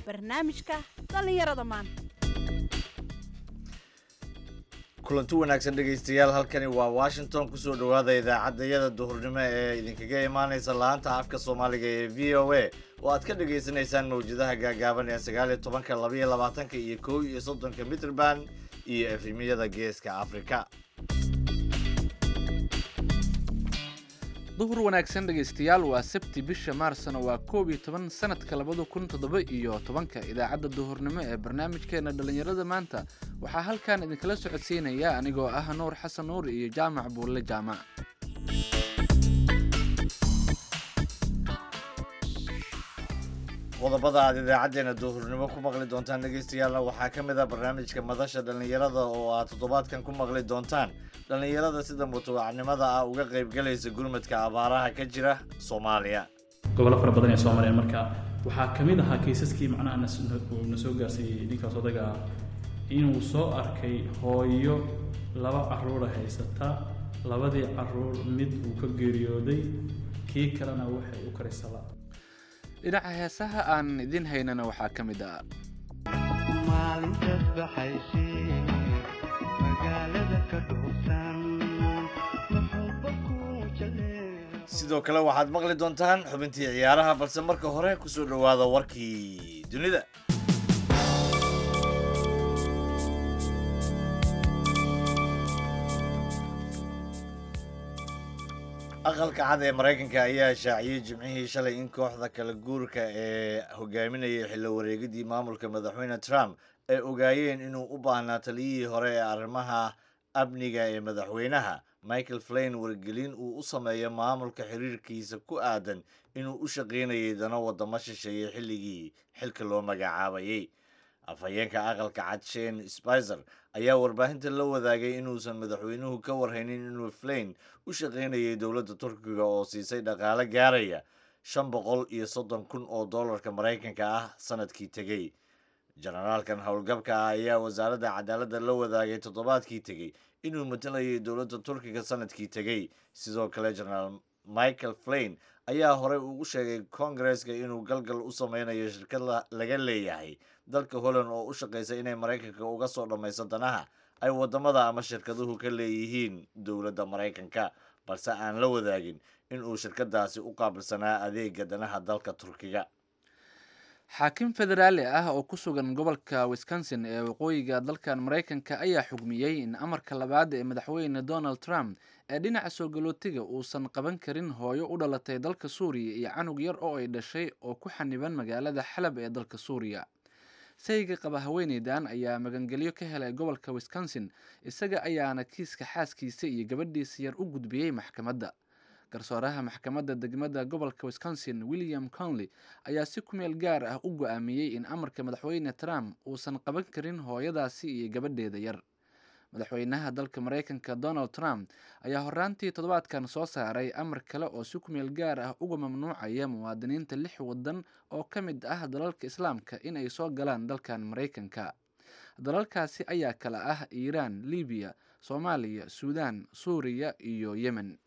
barnaamijka dhallinyarada maanta kulanti wanaagsan dhegaystayaal halkani waa washington kusoo dhowaada idaacaddayada duhurnimo ee idinkaga imaaneysa laanta afka soomaaliga ee v o a oo aad ka dhagaysanaysaan mawjadaha gaagaaban ee sagaal iyo tobanka labaiyo labaatanka iyo kow iyo soddonka mitrband iyo efemiyada geeska afrika duhur wanaagsan dhegaystayaal waa sabti bisha maarsna waa koob iyo toban sanadka labada kun toddoba iyo tobanka idaacadda duhurnimo ee barnaamijkeena dhallinyarada maanta waxaa halkan idinkala socodsiinaya anigoo ah nuur xasan nuur iyo jaamac buulle jaamac qodobada aad idaacadeena duhurnimo ku maqli doontaan dhagaystayaalna waxaa ka mid ah barnaamijka madasha dhallinyarada oo aad toddobaadkan ku maqli doontaan dhallinyarada sida mutawacnimada ah uga qaybgalaysa gurmadka abaaraha ka jira soomaaliya gobollo fara badan ee soomaaliya marka waxaa ka mid ahaa kaysaskii macnaha nas- uu na soo gaarsiiyey ninkaas odaga ah inuu soo arkay hooyo laba caruura haysata labadii caruur mid uu ka geeriyooday kii kalena waxay u karisala dhinaca heesaha aan idin haynana waxaa ka mid ah maalintaas baxaysay magaalada ka dhuusan muxuuba ku jaleeco sidoo kale waxaad maqli doontaan xubintii ciyaaraha balse marka hore kusoo dhowaada warkii dunida aqalka cad ee maraykanka ayaa shaaciyey jimcihii shalay in kooxda kala guurka ee hogaaminayay xillo wareegidii maamulka madaxweyne trump ay ogaayeen inuu u baahnaa taliyihii hore ee arrimaha amniga ee madaxweynaha michael flain wargelin uu u sameeyo maamulka xiriirkiisa ku aadan inuu u shaqaynayay dano wadamo shisheeye xilligii xilka loo magacaabayay afhayeenka aqalka cad shane spicer ayaa warbaahinta la wadaagay inuusan madaxweynuhu ka warhaynin inuu flain u shaqaynayay dowladda turkiga oo siisay dhaqaale gaaraya shan boqol iyo soddon kun oo dollarka maraykanka ah sanadkii tegey jenaraalkan howlgabka ah ayaa wasaaradda cadaaladda la wadaagay toddobaadkii tegey inuu matalayay dowladda turkiga sanadkii tegey sidoo kale jenaraal michael flain ayaa horey ugu sheegay kongareska inuu galgal u sameynayo shirkad la- laga leeyahay dalka holland oo u shaqaysa inay maraykanka uga soo dhammayso danaha ay wadamada ama shirkaduhu ka leeyihiin dowladda maraykanka balse aan la wadaagin inuu shirkadaasi u qaabilsanaa adeega danaha dalka turkiga xaakim federaali ah oo ku sugan gobolka wisconsin ee waqooyiga dalkan maraykanka ayaa xugmiyey in amarka labaad ee madaxweyne donald trump ee dhinaca soo galootiga uusan qaban karin hooyo u dhalatay dalka suuriya iyo canug yar oo ay dhashay oo ku xaniban magaalada xalab ee dalka suuriya sayga qaba haweeneydan ayaa magangelyo ka helay gobolka wisconsin isaga ayaana kiiska xaaskiisa iyo gabadhiisa yar u gudbiyey maxkamadda garsooraha maxkamadda degmada gobolka wisconsin william conley ayaa si ku meel gaar ah u go-aamiyey in amarka madaxweyne trump uusan qaban karin hooyadaasi iyo gabadheeda yar madaxweynaha dalka maraykanka donald trump ayaa horaantii toddobaadkan soo saaray amar kale oo si ku meel gaar ah uga mamnuucaya muwaadiniinta lix waddan oo ka mid ah dalalka islaamka in ay soo galaan dalkan maraykanka dalalkaasi ayaa kala ah iiraan libiya soomaaliya suudaan suuriya iyo yemen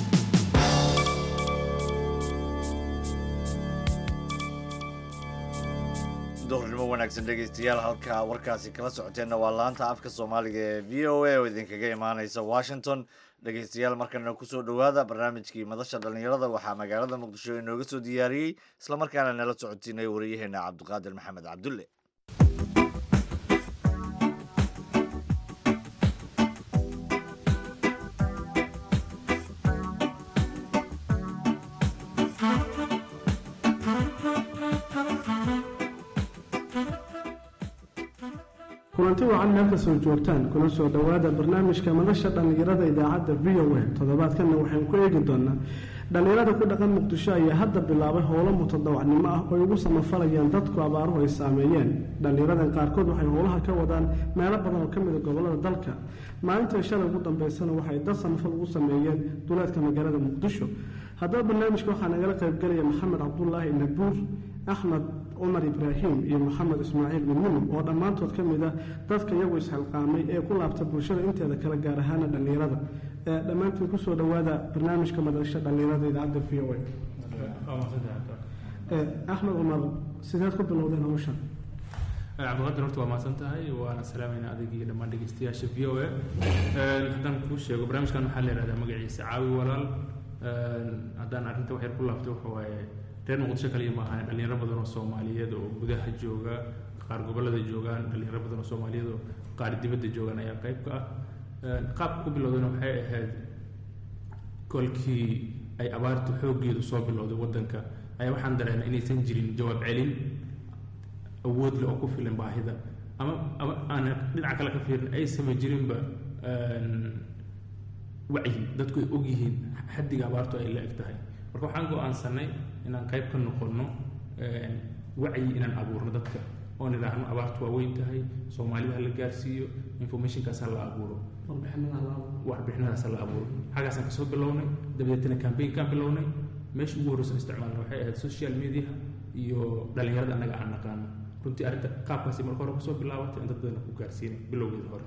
duhurnimo wanaagsan dhegaystayaal halka warkaasi kala socoteenna waa laanta afka soomaaliga ee v o a oo idinkaga imaaneysa washington dhegaystayaal markana kusoo dhowaada barnaamijkii madasha dhallinyarada waxaa magaalada muqdisho inooga soo diyaariyey islamarkaana nala socotiinay wariyaheena cabdiqaadir maxamed cabdulle kulanti wacan meel kastoo joogtaan kuna soo dhowaada barnaamijka madasha dhallinyarada idaacadda v o a toddobaadkanna waxaynu ku eegi doonaa dhallinyarada ku dhaqan muqdisho ayaa hadda bilaabay howlo mutadawacnimo ah oo ay ugu samafalayaan dadku abaaruhu ay saameeyeen dhallinyaradan qaarkood waxay howlaha ka wadaan meelo badan oo ka mida gobolada dalka maalintai shalay ugu dambeysana waxay dad samafal ugu sameeyeen duleedka magaalada muqdisho haddaba barnaamijka waxaa nagala qaybgelaya maxamed cabdulaahi nabuur axmed cumar ibraahim iyo maxamed ismaaciil midnimo oo dhammaantood ka mid ah dadka iyagu isxilqaamay ee ku laabta bulshada inteeda kale gaar ahaana dhallinyarada ee dhammaantiin kusoo dhowaada barnaamijka madasha dhallinyarada idaacadda v o a axmed cumar sideed ku bilowdeen hawshan cabdiqaadir horta waa mahadsan tahay waana salaamayna adig iyo dhammaan dhegeystayaasha v o a haddaan kuu sheego barnaamijkan waxaa la yihahdaa magaciisa caawi walaal haddaan arrinta wax yar ku laabto waxa waaye reer muqdisho kaliya ma ahan dhalinyaro badan oo soomaaliyeed oo gudaha jooga qaar gobollada joogaan dhalinyaro badan oo soomaaliyeed oo qaar dibadda joogaan ayaa qayb ka ah qaabka ku bilowdana waxay ahayd kolkii ay abaartu xooggeedu soo bilowday waddanka ayaa waxaan dareemay inaysan jirin jawaab celin awood leh oo ku filan baahida ama ama aan dhinaca kale ka fiirin aysama jirinba wacyi dadku ay og yihiin xaddiga abaartu ay la eg tahay marka waxaan go-aansanay inaan qayb ka noqonno wacyi inaan abuurno dadka oo nidhaahno abaartu waa weyn tahay soomaalida ha la gaarsiiyo informationkaas ha la abuuro warbixinadaas ha la abuuro xaggaasaan kasoo bilownay dabadeetana campaignkaan bilownay meesha ugu horreysan isticmaalna waxay ahayd social media iyo dhalinyarada annaga aan naqaano runtii arrinta qaabkaasi marka hore kusoo bilaabatay in dad badan ku gaarsiinay bilowgeeda hore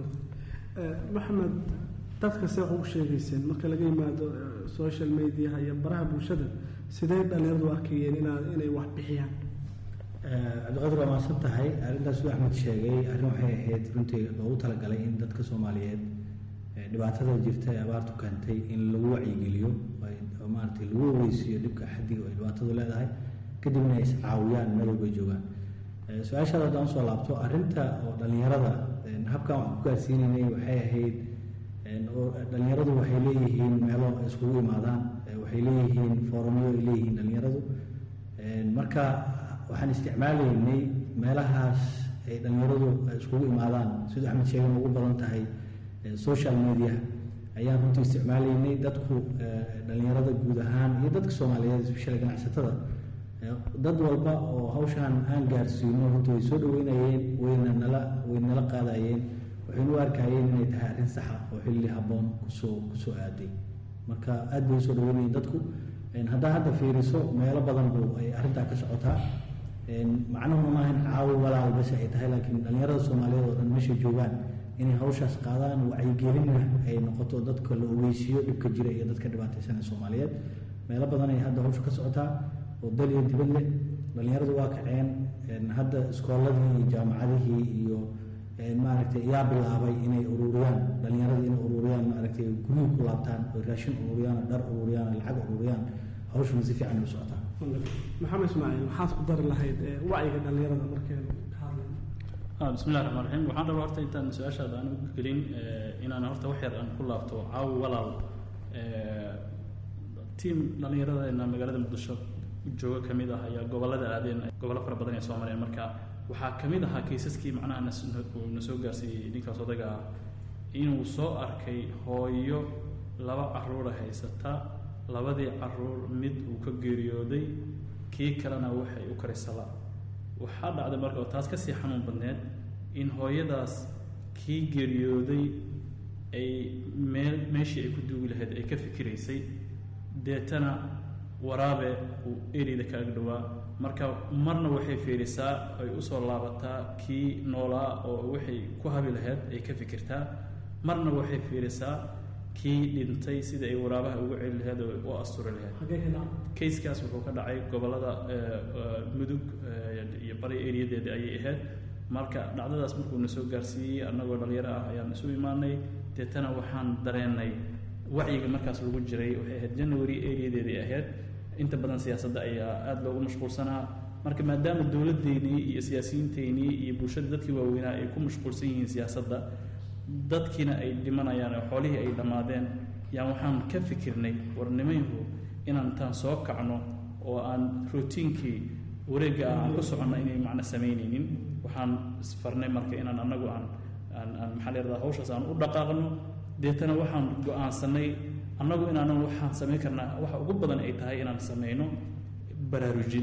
maxamed dadka see ugu sheegayseen marka laga yimaado social mediaha iyo baraha bulshada sidee dhalinyaradu arkayeen inaa inay wax bixiyaan cabdiqaadir waa mahadsan tahay arrintaas siduu axmed sheegay arrin waxay ahayd runtii loogu talagalay in dadka soomaaliyeed dhibaatada jirta ee abaartu keentay in lagu wacyigeliyo oo maaragtay lagu ogeysiiyo dhibka xaddiga ay dhibaatadu leedahay kadibna ay iscaawiyaan meel walbay joogaan su-aashaada haddaan usoo laabto arrinta oo dhalinyarada habkan wax ku gaarsiinaynay waxay ahayd dhalinyaradu waxay leeyihiin meelo ay iskugu imaadaan waxay leeyihiin foorumyo ay leeyihiin dhalinyaradu marka waxaan isticmaalaynay meelahaas ay dhalinyaradu iskugu imaadaan siduu axmed sheegan ugu badan tahay social media ayaan runtii isticmaalaynay dadku dhalinyarada guud ahaan iyo dadka soomaaliyeed especially ganacsatada dad walba oo hawshaan aan gaarsiino runtii way soo dhaweynayeen wayna nala way nala qaadayeen waxaynu u arkayeen inay tahay arrin saxa oo xilli habboon kusoo kusoo aaday marka aad bay usoo dhaweynayeen dadku haddaa hadda fiiriso meelo badan buu ay arrintaa ka socotaa macnuhu maaha in caawi walaal bas ay tahay laakiin dhalinyarada soomaaliyeed oo dhan meesha joogaan inay hawshaas qaadaan wacyigelinna ay noqoto dadka la ogeysiiyo dhibka jira iyo dadka dhibaataysan ee soomaaliyeed meelo badan ay hadda hawsha ka socotaa oo dal iyo dibad leh dhalinyaradu waa kaceen hadda iskooladii iyo jaamacadihii iyo maaragtay yaa bilaabay inay ururiyaan dhalinyarada inay ururiyaan maaragtay guryihii ku laabtaan oo raashin ururiyaan dhar ururiyaan lacag ururiyaan hawshuna si fiican u socotaa maxamed ismaaciil maxaad ku dari lahayd wacyiga dhalinyarada markeenu ka hadlayno bismi illahi raxmaan raxiim waxaan rabaa horta intaan su-aashaada aan u gelin inaan horta wax yar aan ku laabto caawi walaal tiam dhallinyaradeena magaalada muqdisho jooga ka mid ah ayaa gobollada aadeen gobollo fara badan ee soo mareen marka waxaa ka mid ahaa kaysaskii macnaha nas na soo gaarsiiyey ninkaas odaga ah inuu soo arkay hooyo laba caruura haysata labadii caruur mid uu ka geeriyooday kii kalena waxay u karisala waxaa dhacday marka oo taas kasii xanuun badneed in hooyadaas kii geeriyooday ay meel meeshii ay ku duugi lahayd ay ka fikiraysay deetana waraabe uu ereyda kaaga dhowaa marka marna waxay fiirisaa ay usoo laabataa kii noolaa oo waxay ku habi lahayd ay ka fikirtaa marna waxay fiirisaa kii dhintay sida ay waraabaha ugu celi lahayd oo u asturi lahayd xagee ka dhacay kayskaas wuxuu ka dhacay gobollada mudug iyo bari eriyadeeda ayay ahayd marka dhacdadaas markuu na soo gaarsiiyey annagoo dhalinyaro ah ayaan isu imaanay deetana waxaan dareennay wacyiga markaas lagu jiray waxay ahayd january eriyadeedii ahayd inta badan siyaasadda ayaa aada loogu mashquulsanaa marka maadaama dowladdeynii iyo siyaasiyiinteynii iyo bulshada dadkii waaweynaa ay ku mashquulsan yihiin siyaasadda dadkiina ay dhimanayaan oo xoolihii ay dhammaadeen yaan waxaan ka fikirnay warnimayhu inaan intaan soo kacno oo aan routiinkii wareegga ah aan ku soconno inay macna samaynaynin waxaan isfarnay marka inaan annagu aan aan aan maxaa la yidhahdaa hawshaas aan u dhaqaaqno deetana waxaan go-aansanay annagu inaanan waxaan samayn karnaa waxa ugu badan ay tahay inaan sameyno baraarujin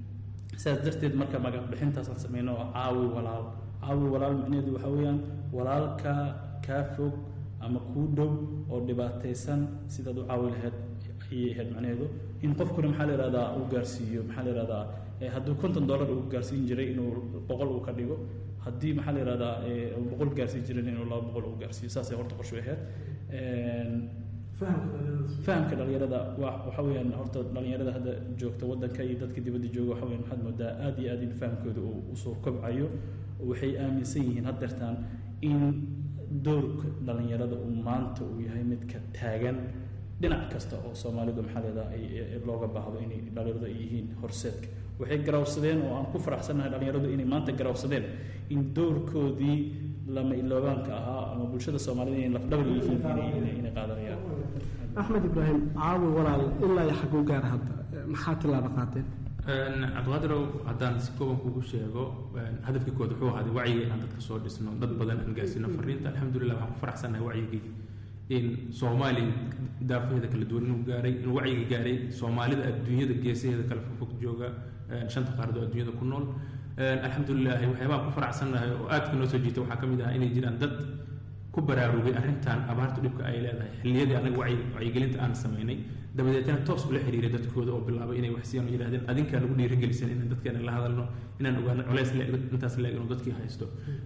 sidaas darteed marka magac bixintaasaan sameyno oo caawi walaal caawi walaal micnaheedu waxaa weeyaan walaalka kaa fog ama kuu dhow oo dhibaataysan sidaad u caawi lahayd ayay ahayd macnaheedu in qofkuna maxaa la yihahdaa uu gaarsiiyo maxaa la yihahdaa hadduu konton dollar uu gaarsiin jiray inuu boqol uu ka dhigo haddii maxaa la yihahdaa boqol gaarsiin jiray inuu laba boqol uu gaarsiiyo saasay horta qorshu ahayd fahamka dhalinyarada waa waxa weeyaan horta dhalinyarada hadda joogta wadanka iyo dadka dibadda jooga waxa weeyaan waxaad moodaa aad iyo aad in fahamkooda uu usoo kobcayo waxay aaminsan yihiin haddeertaan in doorka dhalinyarada uu maanta uu yahay midka taagan dhinac kasta oo soomaalidu maxaa leedaha ay ay- looga baahdo inay dhalinyaradu ay yihiin horseedka waxay garawsadeen oo aan ku faraxsannahay dhalinyaradu inay maanta garawsadeen in doorkoodii lama iloobaanka ahaa ama bulshada soomaalida inay lafdhabar yihiin inay inay inay qaadanayaan axmed ibraahim caawi walaal ilaa iyo xaguu gaar hadda maxaa tilaabo qaateen cabdiqaadirow haddaan si kooban kugu sheego hadafkii kood wuxuu ahaaday wacyiga inaan dadka soo dhisno dad badan aan gaarsiino fariinta alxamdulilah waxaan ku faraxsannahay wacyigii in soomaaliya daafaheeda kala duwan inuu gaaray inuu wacyiga gaaray soomaalida adduunyada geesaheeda kala fogfog jooga shanta qaarad oo adduunyada ku nool alxamdulilahi waxyaabaha ku faraxsannahay oo aadka noo soo jiita waxaa ka mid ah inay jiraan dad ku baraarugay arrintan abaartu dhibka ay leedahay xilliyadii anaga wacyi- wacyigelinta aan samaynay dabadeetna toos ula xiriiray dadkooda oo bilaabay inay wax siiyaan oo yidhahdeen adinkaa nagu dhiirigelisan inaan dadkeena la hadalno inaan ogaano culays le intaas leeg inuu dadkii haysto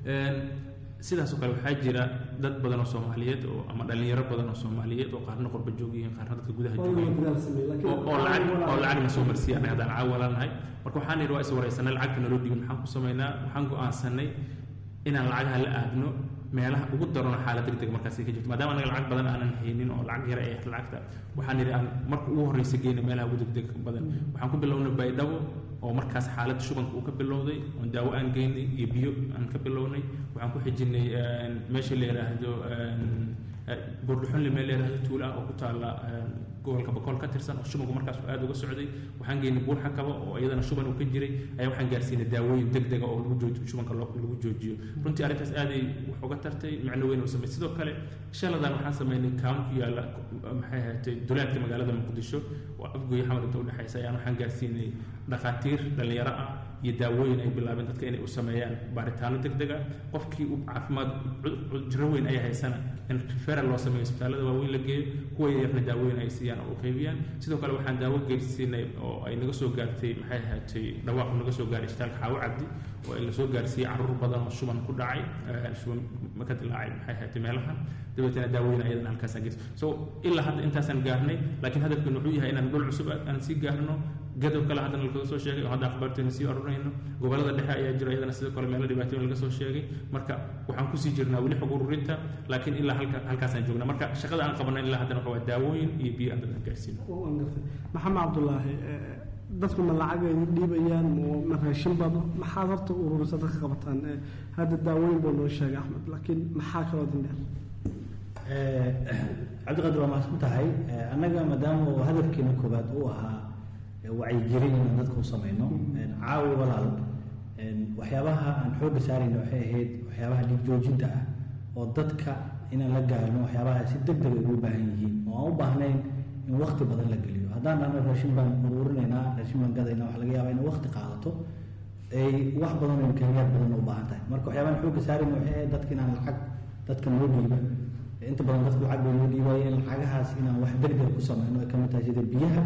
sidaasoo kale waxaa jira dad badan oo soomaaliyeed oo ama dhalinyaro badan oo soomaaliyeed oo qaarna qurba joog yihiin qaarna dadka gudaha joogiin oo oo lacag oo lacagna soo marsiiya anaga haddaan caawala nahay marka waxaan yidhi waa is waraysanay lacagta naloo dhibin maxaan ku samaynaa waxaan go-aansanay inaan lacagaha la aadno meelaha ugu darano xaalad deg deg markaasi ka jirto maadaama anaga lacag badan aanan haynin oo lacag yar ay ahayd lacagta waxaan yidhi aan marka ugu horreysa geyna meelaha ugu degdeg badan waxaan ku bilownay baydhabo oo markaas xaalad shubanka uu ka bilowday oon daawo aan geynay iyo biyo aan ka bilownay waxaan ku xijinay meesha la yidhaahdo buurdhuxunle meel la yidhaahdo tuula ah oo ku taalla gobolka bakool ka tirsan oo shubanku markaas uu aad uga socday waxaan geynay buur xakaba oo iyadana shuban uu ka jiray ayaa waxaan gaarsiinay daawooyin deg dega oo lagu joojiyo shubanka loo- lagu joojiyo runtii arrintaas aaday wax uga tartay macno weyn oo samay sidoo kale shaladan waxaan sameynay kaan ku yaalla maxay ahaatay duleedka magaalada muqdisho oo afgoy xamar inta udhexaysa ayaan waxaan gaarsiinay dhakhaatiir dhallinyaro ah iyo daawooyin ay bilaabeen dadka inay u sameeyaan baaritaano deg deg ah qofkii u caafimaad cu- cu- jiro weyn ay haysana in referal loo sameeyo isbitaallada waaweyn la geeyo kuwa yarna daawooyin ay siiyaan oo u qaybiyaan sidoo kale waxaan daawo geersiinay oo ay naga soo gaartay maxay ahaatay dhawaaqu naga soo gaaray isbitaalka xaawo cabdi oo ay lasoo gaarsiiyey caruur badan oo shuban ku dhacay eh, shuban ma ka dilaacay maxay ahaatay meelahan dabeetana daawooyin ayadana halkaasaan geersi so ilaa hadda intaasaan gaarnay laakiin hadafkeenu wuxuu yahay inaan dhul cusub aan sii gaarno gadow kale haddana lakaga soo sheegay oo hadda akhbaarteena sii oranayno gobollada dhexe ayaa jira iyadana sidoo kale meelo dhibaatooyin laga soo sheegay marka waxaan kusii jirnaa weli xog ururinta laakiin ilaa halka halkaasaan joognaa marka shaqada aan qabanay ilaa haddana waxa waa daawooyin iyo biyo aan dadka gaarsiino waan gartay maxamed cabdulaahi eh, dadku ma lacag ay dhiibayaan ma- ma raashin bado maxaad horta ururisa dadka qabataan Eh, hadda daawooyin buu noo sheegay axmed laakiin maxaa kaloo dindheer cabdiqaadir waa mahadsan tahay Eh, annaga maadaama uu hadafkeena koobaad uu ahaa eh, wacyigelin inaan dadka u samayno Eh, caawi walaal eh, waxyaabaha aan xoogga saarayna waxay ahayd waxyaabaha dhiig joojinta ah oo dadka inaan la gaarno waxyaabaha si deg deg ay ugu baahan yihiin oo aan u baahnayn in waqti badan la geliyo haddaan dhahno raashin baan ururinaynaa raashin baan gadaynaa waxa laga yaabaa inay waqti qaadato ay wax badan oo imkaaniyaad badan u baahan tahay marka waxyaabahan xoogga saarayna waxay ahayd dadka inaan lacag dadka noo dhiiba inta badan dadku lacag bay noo dhiibayeen lacagahaas inaan wax deg deg ku samayno ay ka mid tahay sida biyaha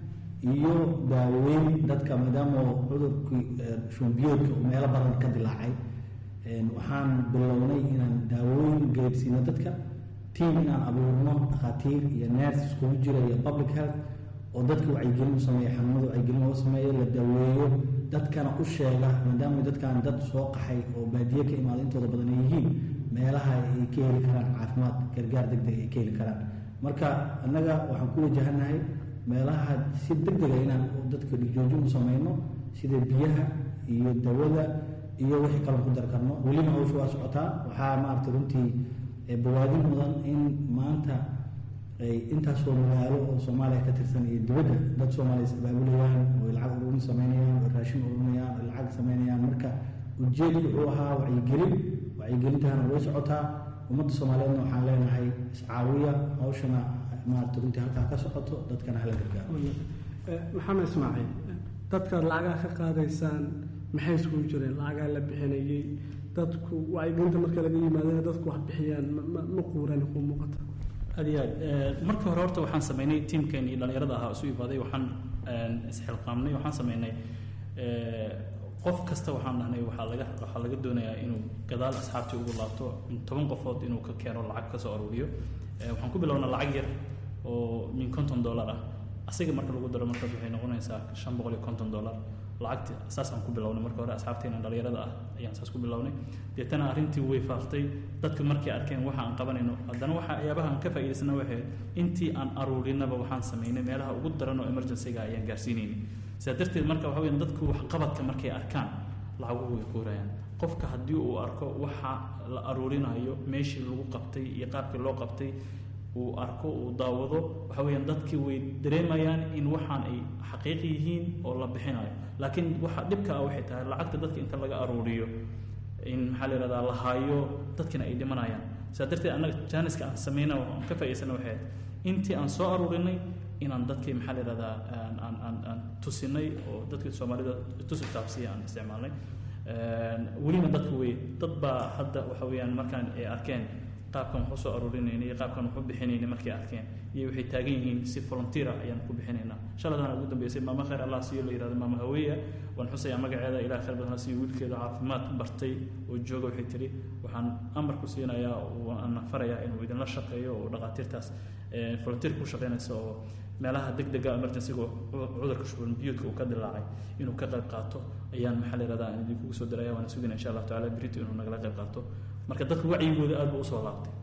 iyo daaweyn dadka maadaama oo cudurkii eh, shubanbiyoodka uu meelo badan ka dilaacay een, waxaan bilownay inaan daawooyin geedsiino dadka tiim inaan abuurno dhakhaatiir iyo ners iskugu jira iyo public health oo dadka wacyigelin u sameeya xanuunada wacyigelin loo sameeyo la daweeyo dadkana u sheega maadaama dadkan dad soo qaxay oo baadiye ka imaaday intooda badan ay yihiin meelaha ay ka heli karaan caafimaad gargaar deg deg ay ka heli karaan marka annaga waxaan ku wajahanahay meelaha si deg dega inaan dadka dhigjoojin u sameyno sida biyaha iyo dawada iyo wixii kale ku dar karno welina hawsha waa socotaa waxaa maaragtay runtii eh, bawaadin mudan in maanta ay intaasoo magaalo oo soomaaliya ka tirsan iyo dibadda dad soomaaliya is abaabulayaan oo ay lacag ururin sameynayaan oo raashin ururinayaan oo lacag sameynayaan marka ujeedku wuxuu ahaa wacyigelin wacyigelintaana way socotaa ummadda soomaaliyeedna waxaan leenahay iscaawiya hawshana maaragta runtii halkaa ka socoto dadkana hala gargaaro Eh, maxamed ismaaciil eh, dadkaad lacagaha ka qaadaysaan maxay iskugu jireen lacagaa la bixinayay dadku wacyigelinta marka laga yimaadana dadku wax bixiyaan ma- ma- ma quurani ku muuqata aad iyo aad Eh, markii hore horta waxaan sameynay tiimkeen iyo dhalinyarada ahaa isu imaaday waxaan een, isxilqaamnay waxaan sameynay eh, qof kasta waxaan dhahnay waxaa laga waxaa laga doonayaa inuu gadaal asxaabtii ugu laabto in toban qofood inuu ka keeno lacag ka soo aruuriyo Eh, waxaan ku bilownaa lacag yar oo min konton dollar ah asiga marka lagu daro markaas waxay noqonaysaa shan boqol iyo konton dollar lacagti saasaan ku bilownay marka hore asxaabteena dhalinyarada ah ayaan saas ku bilownay deetana arrintii way faaftay dadka markay arkeen waxa aan qabanayno haddana waxa yaabaha aan ka faa'iidaysana waxay intii aan aruurinaba waxaan samaynay meelaha ugu daran oo emergency-ga ayaan gaarsiinaynay sidaa darteed marka waxa weeyaan dadku waxqabadka markay arkaan lacaguhu way kuurayaan qofka haddii uu arko waxa la aruurinayo meeshii lagu qabtay iyo qaabkii loo qabtay uu arko uu daawado waxa weeyaan dadkii way dareemayaan in waxaan ay xaqiiq yihiin oo la bixinayo laakiin waxa dhibka ah waxay tahay lacagta dadka inta laga aruuriyo in maxaa la yihahdaa la haayo dadkina ay dhimanayaan sidaa darteed annaga jaaniska aan sameyna aan ka faa'iidsana waxay ahayd intii aan soo aruurinay inaan dadkii maxaa la yihahdaa aan aan aan aan tusinay oo dadkii soomaalida tusi taabsiya aan isticmaalnay welina dadku wey dad baa hadda waxa weeyaan markaan ay arkeen qaabkan wax usoo aruurinayna iyo qaabkan wax u bixinayna markay arkeen iyo waxay taagan yihiin si volunteera ayaan ku bixinaynaa shaladana ugu dambeysay maamo khayr allah siiyo la yihahdo maamo haweeya waan xusayaa magaceeda ilaah khayr badan ha siiyo wiilkeeda caafimaad bartay oo jooga waxay tiri waxaan amar ku siinayaa waan farayaa inuu idinla shaqeeyo oo dhaqaatiirtaas volunteer ku shaqeynaysa oo meelaha degdega emergencyga cudurka shuban biyuudka uu ka dilaacay inuu ka qayb qaato ayaan maxaa la yihahdaa aan idinkugu soo diraya waana sugina insha allahu tacala berito inuu nagala qayb qaato marka dadka wacyigooda aad buu usoo laabtay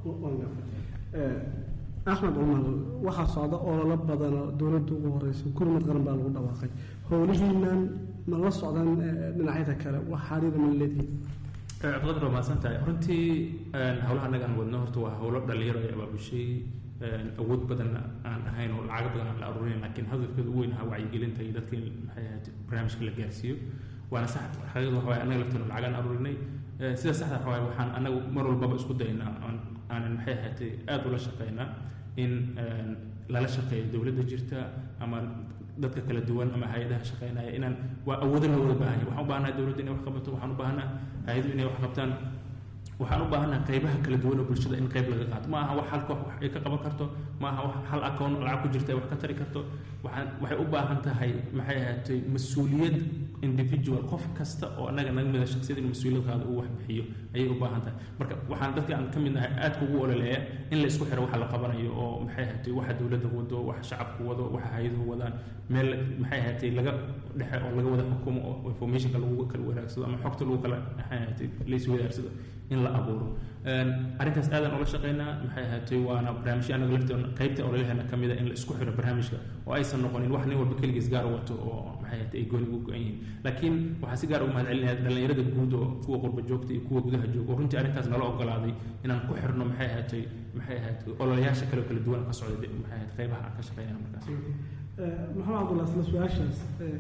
axmed cumar waxaa socda ololo badan oo dowladda ugu horeysa gurmad qaran baa lagu dhawaaqay howlihiinan ma la socdaan dhinacyada kale wax xariira ma leedihiin cabdiqadir waa mahadsan tahay runtii howlaha annaga aan wadno horta waa howlo dhalinyaro ay abaabushay awood badan aan ahayn oo lacago badan aan la aruurin laakiin hadafkeeda ugu weyn ahaa wacyigelinta iyo dadka in maxay ahayd barnaamijka la gaarsiiyo waana sax xaqiiqda waxa waaye annaga lafteena lacagaan aruurinay sida saxda waxa waaye waxaan annagu mar walbaba isku daynaa aanan maxay ahaatay aada ula shaqaynaa in lala shaqeeyo dowladda jirta ama dadka kala duwan ama hay-adaha shaqeynaya inaan waa awoodo loo wada baahanya waxaan u baahanaha dowladda inay wax qabato waxaan u baahanaa hay-adu inay wax qabtaan waxaan u baahanaha qaybaha kala duwan oo bulshada in qayb laga qaato ma aha wax hal koox wax ay ka qaban karto ma aha wax hal akoon lacag ku jirta ay wax ka tari karto waxaan waxay u baahan tahay maxay ahaatay mas-uuliyad individual qof kasta oo annaga naga mida shaksiyada inuu mas-uuliyad qaado uu wax bixiyo ayay u baahan tahay marka waxaan dadka aan ka mid nahay aadka ugu ololeeya in la isku xiro waxa la qabanayo oo maxay ahaatay waxa dowladda wado waxa shacabku wado waxa hay-aduhu wadaan meel maxay ahaatay laga dhexe oo laga wada xukumo oo informationka lagu kala wanaagsado ama xogta lagu kala maxay ahaatay laiswadaarsado in la abuuro arrintaas aadaan ula shaqeynaa maxay ahaatay waana barnaamijyo annaga lafteena qaybta ololaheena ka mid a in la isku xiro barnaamijka oo aysan noqonin wax nin walba keligiis gaar wato oo maxay ahaatay ay gooni ugu go-an yihiin laakiin waxaa si gaar ugu mahad celinaya dhallinyarada guud oo kuwa qurba joogta iyo kuwa gudaha jooga oo runtii arrintaas nala ogolaaday inaan ku xirno maxay ahaatay maxay ahaatay ololayaasha kale oo kala duwan ka socda maxay ahaatay qaybaha aan ka shaqeynaa markaas maxamed cabdulla isla su-aashaas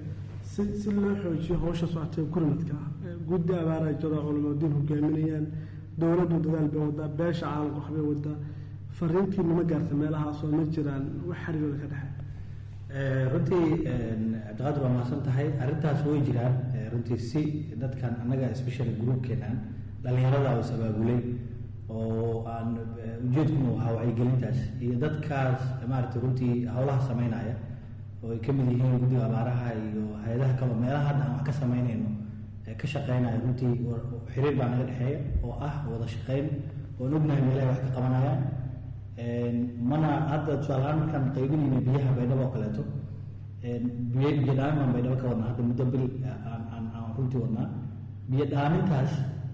si si loo xoojiyo hawsha socotee gurmadka ah guddi abaara jooda culimaadiin hogaaminayaan dowladdu dadaal bay wadaa beesha caalamka waxbay wadaa fariintiina ma gaarta meelahaasoo ma jiraan wax xiriirooda ka dhexe runtii cabdiqaadir waa mahadsan tahay arrintaas way jiraan runtii si dadkan annaga special groupkeenan dhallinyarada oo is abaabulay oo aan ujeedkuna ahaa wacyigelintaas iyo dadkaas maaragtay runtii howlaha sameynaya oo ay ka mid yihiin guddiga abaaraha iyo hay-adaha kaleo meelaha hadda aan wax ka sameynayno ka shaqeynaya runtii xiriir baa naga dhexeeya oo ah wada shaqeyn oon ognahay meelahay wax ka qabanayaan mana hadda tusaalahaan markaan qaybinayna biyaha baydhabo oo kaleeto biyo biyo dhaamin baan baydhabo ka wadnaa hadda muddo bil aan aan aan runtii wadnaa biyo dhaamintaas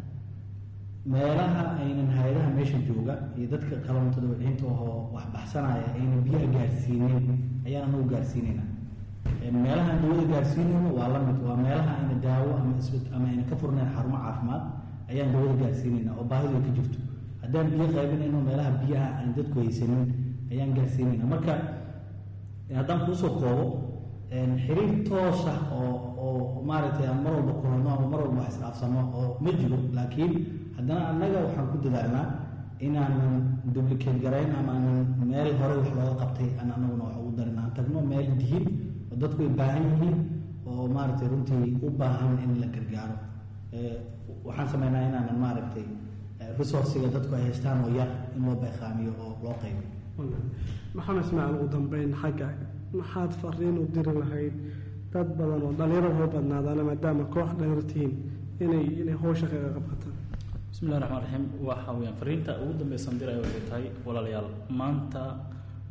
meelaha aynan hay-adaha meesha jooga iyo dadka qabanto dabciinta oo wax baxsanaya aynan biyaha gaarsiinin ayaan anagu gaarsiinayna meelaha aan dawada gaarsiinayno waa la mid waa meelaha ayna daawo ama isbit ama ayna ka furnayn xarumo caafimaad ayaan dawada gaarsiinayna oo baahidu ay ka jirto haddaan biyo qaybinayno meelaha biyaha aan dadku haysanin ayaan gaarsiinayna marka haddaan kuusoo koobo xiriir toos ah oo oo maaragtay aan mar walba kulanno ama mar walba wax isdhaafsano oo ma jiro laakiin haddana annaga waxaan ku dadaalnaa inaanan duplicate garayn ama aanan meel hore wax looga qabtay aan anaguna wax ugu darin aan tagno meel dihin oo dadku ay baahan yihiin oo maaragtay runtii u baahan in la gargaaro waxaan sameynaa inaanan maaragtay resourciga dadku ay haystaan oo yar in loo beeqaamiyo oo loo qaybiyo maxamed ismaaciil ugu dambeyn xagga maxaad fariin u diri lahayd dad badan oo dhalinyaro hoo badnaadaana maadaama koox dhalinyaro tihiin inay inay howsha kaga qabqataan bismillahi raxmaan raxiim waxa weeyaan fariinta ugu dambeysan diraya waxay tahay walaalayaal maanta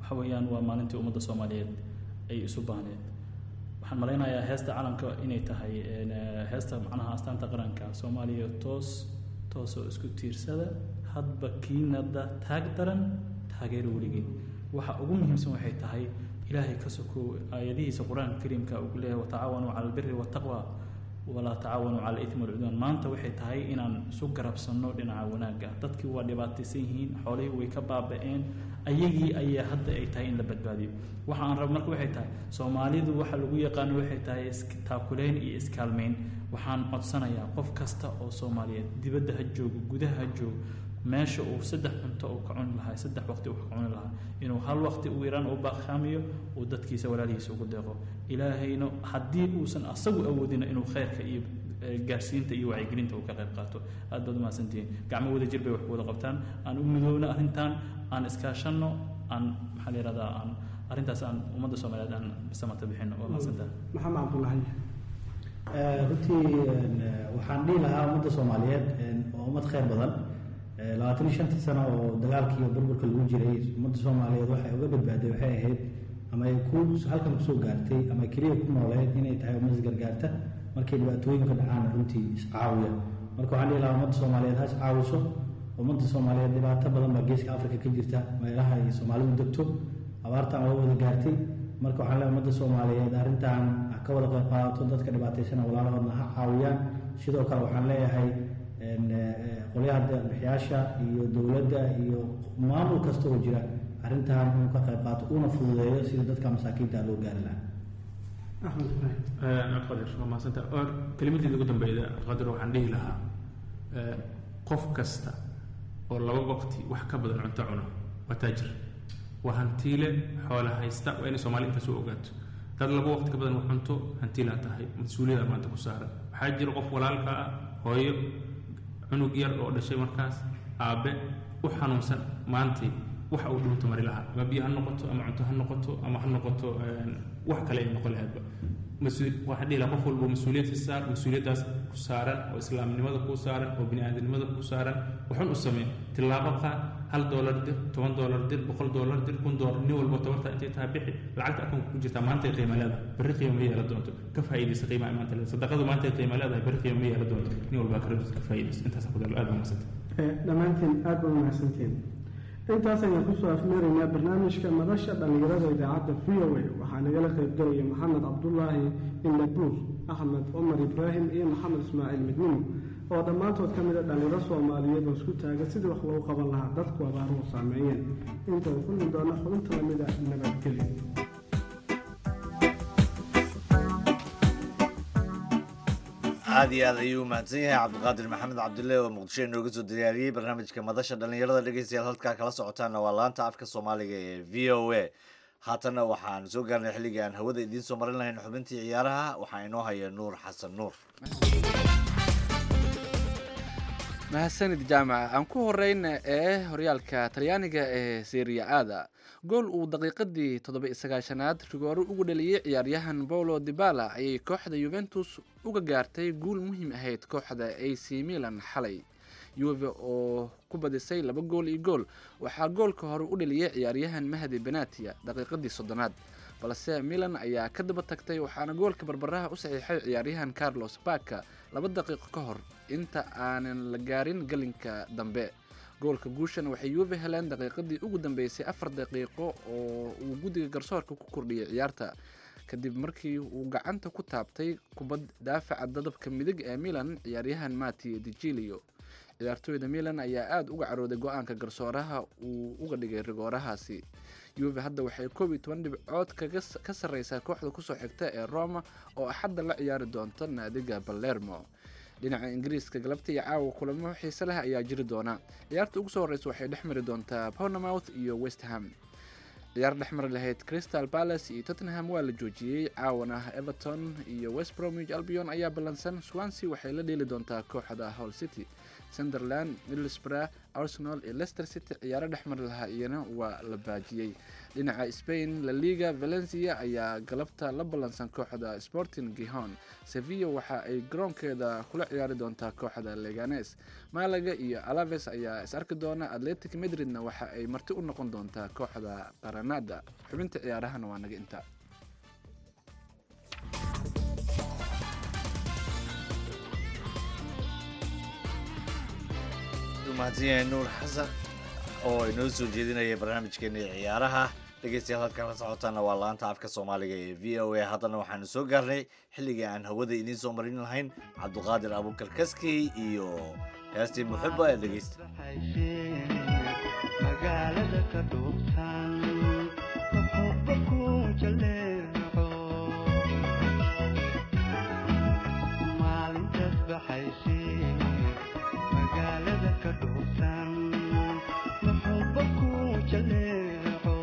waxa weeyaan waa maalintii ummadda soomaaliyeed ay isu baahneed waxaan malaynayaa heesta calanka inay tahay een, eh, heesta macnaha astaanta qaranka soomaaliya toos toosoo isku tiirsada hadba kiinada taag daran taageero weligeen waxa ugu muhiimsan waxay tahay ilaahay ka sokow aayadihiisa qur-aanka kariimka uu ku leeyahay watacaawanuu cala albiri waataqwa walaa tacaawanuu cala alitmi walcudwaan maanta waxay tahay inaan isu garabsanno dhinaca wanaagga dadkii waa dhibaataysan yihiin xoolihii way ka baaba'een ayagii ayaa hadda ay tahay in la badbaadiyo waxa aan rabo marka waxay tahay soomaalidu waxa lagu yaqaano waxay tahay is- taakuleyn iyo iskaalmeyn waxaan codsanayaa qof kasta oo soomaaliyeed dibadda ha joogo gudaha ha joogo meesha uu saddex cunto uu ka cuni lahaa saddex waqti uu ka cuni lahaa inuu hal waqti ugu yaraan u baaqaamiyo uu dadkiisa walaalihiisa ugu deeqo ilaahayna haddii uusan asagu awoodina inuu khayrka iyo eh, gaarsiinta iyo wacyigelinta uu ka qayb qaato aad baad umahadsantihiin gacmo wada jir bay wax ku wada qabtaan aan u midoowno arrintan aan iskaashanno aan maxaa la yihahdaa aan arrintaas aan ummadda soomaaliyeed aan samata bixino waa mahadsantaha maxamed cabdulaahi Eh, runtii een, eh, waxaan dhihi lahaa ummadda soomaaliyeed een, waa ummad khayr badan Eh, labaatan iyo shantii sano oo dagaalkii iyo burburka lagu jiray ummadda soomaaliyeed waxay uga badbaaday waxay ahayd ama ay ku halkan kusoo gaartay ama ay keliya ku nooleed inay tahay ummad isgargaarta markay dhibaatooyinka dhacaan runtii iscaawiya marka waxaan dhihi lahaa ummadda soomaaliyeed ha iscaawiso ummadda soomaaliyeed dhibaato badan baa geeska afrika ka jirta meelaha ay soomaalidu degto abaartan waa wada gaartay marka waxaan leeyahay ummadda soomaaliyeed arrintan ha ka wada qayb qaadato dadka dhibaataysana walaalahoodna ha caawiyaan sidoo kale waxaan leeyahay een, eh, qolyaha bixiyaasha iyo dowladda iyo maamul kasta oo jira arrintan inuu ka qayb qaato una fududeeyo sida dadka masaakiinta loo gaari lahaa axmed ibraahim qadir waa mahadsanta oo kelimadii ugu dambeeyda qadir waxaan dhihi lahaa eh, qof kasta oo laba waqti wax ka badan cunto cuno waa taajir waa hantiile xoola haysta waa inay soomaali intaas u ogaato dad laba waqti ka badan wax cunto hantiilaa tahay mas-uuliyada maanta ku saaran waxaa jira qof walaalka ah hooyo cunug yar oo dhashay markaas aabe u xanuunsan maantay waxa uu dhuunta mari lahaa ama biyo ha noqoto ama cunto ha noqoto ama ha noqoto een, wax kale ay noqon lahaydba mas-uul waxaan dhihi lahaa qof walba mas-uuliyad ka saar mas-uuliyaddaas ku saaran oo islaamnimada ku saaran oo bini-aadamnimada ku saaran waxun u samee tillaabo qaad hal doolar dir toban doolar dir boqol doolar dir kun doolar nin walba tabarta intay tahay bixi lacagta akoonka ku jirtaa maantay qiimo leedahay berri qiimo ma yeela doonto ka faa'iidaysa qiimaha maanta leedahay sadaqadu maantay qiimo leedahay berri qiimo ma yeela doonto nin walba ka ka faa'iidaysa intaas ku dalo aad baa mahadsantay Eh, dhammaantiin aad baa mahadsantiin intaas ayaan kusoo afmeeraynaa barnaamijka madasha dhallinyarada idaacadda v o a waxaa nagala qaybgalaya maxamed cabdulaahi indhabuur axmed cumar ibraahim iyo maxamed ismaaciil midnimo oo dhammaantood ka mid a dhallinyaro soomaaliyeed oo isku taagan sidii wax loogu qaban lahaa dadku abaaruhu saameeyeen intaan kulmi doona xubinta lamida nabadgelyo aad iyo aad ayuu mahadsan yahay cabdiqaadir maxamed cabdulle oo muqdisho inooga soo diyaariyey barnaamijka madasha dhallinyarada dhegeystayaal halkaa kala socotaana waa laanta afka soomaaliga ee v o a haatanna waxaan soo gaarnay xilligii aan hawada idiin soo marin lahayn xubintii ciyaaraha waxaa inoo haya nuur xasan nuur mahadsanid jaamaca aan ku horeyna ee horyaalka talyaaniga ee seria aada gool uu daqiiqadii toddoba iyo sagaashanaad rigooro ugu dhaliyey ciyaaryahan paulo dibala ayay kooxda yuventus uga gaartay guul muhiim ahayd kooxda a c milan xalay yuve oo ku badisay laba gool iyo gool waxaa goolka hore u dhaliyey ciyaaryahan mahdi benatia daqiiqadii soddonaad balse milan ayaa ka daba tagtay waxaana goolka barbaraha u saxiixay ciyaaryahan carlos baka laba daqiiqo ka hor inta aanan la gaarin galinka dambe goolka guushan waxay yuve heleen daqiiqadii ugu dambeysay afar daqiiqo oo uu guddiga garsoorka ku kordhiyey ciyaarta kadib markii uu gacanta ku taabtay kubad daafaca dadabka midig ee milan ciyaaryahan mati digilio ciyaartooyda milan ayaa aada uga carooday go-aanka garsooraha uu uga dhigay rigoorahaasi yuve hadda waxay koob iyo toban dhibcood kaga ka sarreysaa kooxda kusoo xigta ee roma oo axadda la ciyaari doonta naadiga balermo dhinaca ingiriiska galabta iyo caawa kulamo xiise leh ayaa jiri doona ciyaarta ugu soo horreysa waxay dhex mari doontaa pownamouth iyo west ham ciyaar dhex mari lahayd crystal palace iyo tottenham waa la joojiyey caawana everton iyo west bromwich albion ayaa ballansan swansea waxay la dheeli doontaa kooxda hall city sunderland middlesbrough arsenal iyo leicester city ciyaaro dhex mari lahaa iyana waa la baajiyey dhinaca spain la liga valencia ayaa galabta la ballansan kooxda sporting gihon sevilla waxa ay garoonkeeda kula ciyaari doontaa kooxda leganes malaga iyo alaves ayaa is arki doona atletic madridna waxa ay marti u noqon doontaa kooxda qaranada xubinta ciyaarahana waa naga intaa mahadsanyahay nuur xasan oo inoo soo jeedinaya barnaamijkeena ciyaaraha dhegeystayaal halkan la socotaana waa laanta afka soomaaliga ee v o a haddana waxaanu soo gaarnay xilligii aan hawada idiin soo marin lahayn cabduqaadir abukar kaskey iyo heestii muxiba ee dhegeysta magaalada ka dhuubtan muxuba ku jaleeco maalintaas baxaysay magaalada ka dhuubtan muxuba ku jaleeco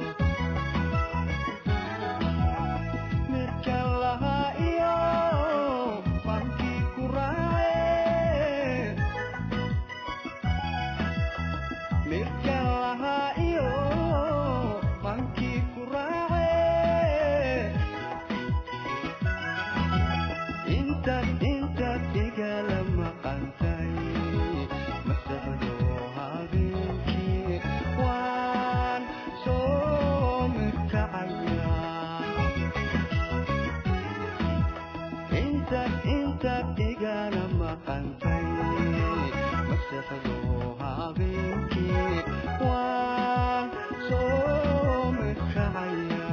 mirka lahaa iyo markii ku raace mirka lahaa iyo bankii ku raace intaad intaad igala maqantay masaxdo habeenkii waan soo mirkacaya intaad intaad igala maqantay masaxdo habeenkii waan soo mirkacaya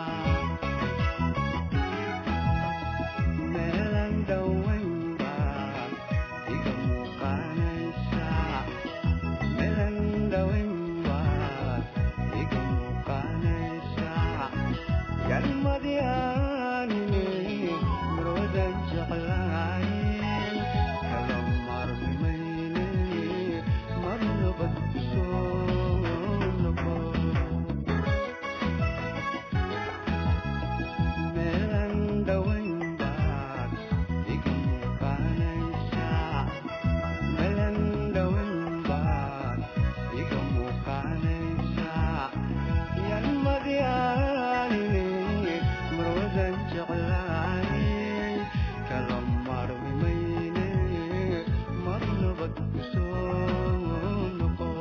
meelan dhowayn baad iga muuqanaysaa meelan dhowayn baad iga muuqanaysaa galmadii aanine marwadan jeclayn kala marmimayne mar nabad kusoo noqo meelan dhowayn baad iga muuqanaysaa meelan dhowayn baad iga muuqanaysaa yalmadii aanine marwadan jeclayn kala marmimayne mar nabad kusoo noqo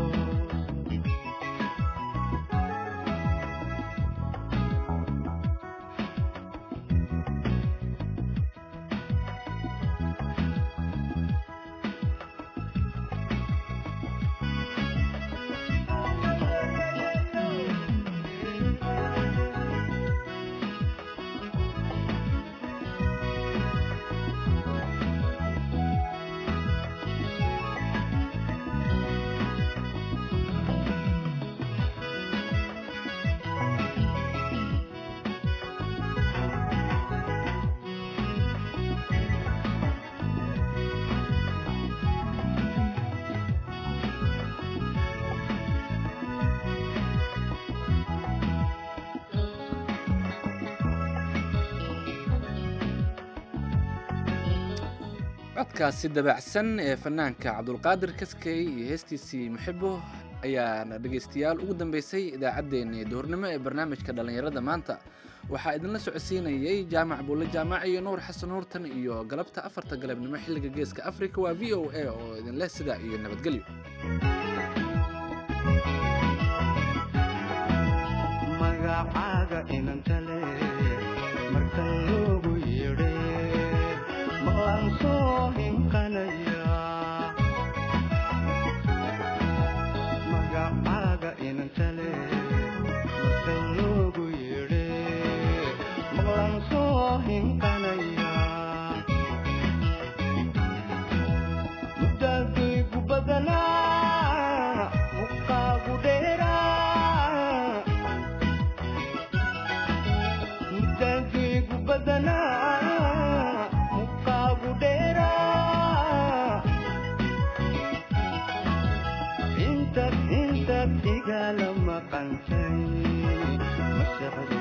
codkaasi dabacsan ee fanaanka cabdulqaadir kaskey iyo heestiisii muxibo ayaana dhegaystayaal ugu dambeysay idaacaddeenii duhurnimo ee barnaamijka dhallinyarada maanta waxaa idinla socodsiinayay jaamac buulle jaamac iyo nuur xasan nuurtan iyo galabta afarta galabnimo xilliga geeska afrika waa v o a oo idinleh sidaa iyo nabadgelyo magacaaga inantale marka loogu yeedhe maqlaan soo hinqanaya magacaaga inantale marka loogu yeedhe maqlaan soo hinqanaya mudaadaygu badanaa muqaagu dheeraa mudaadaygu badanaa muqaagu dheeraa intaad intaad igala maqantay masexdo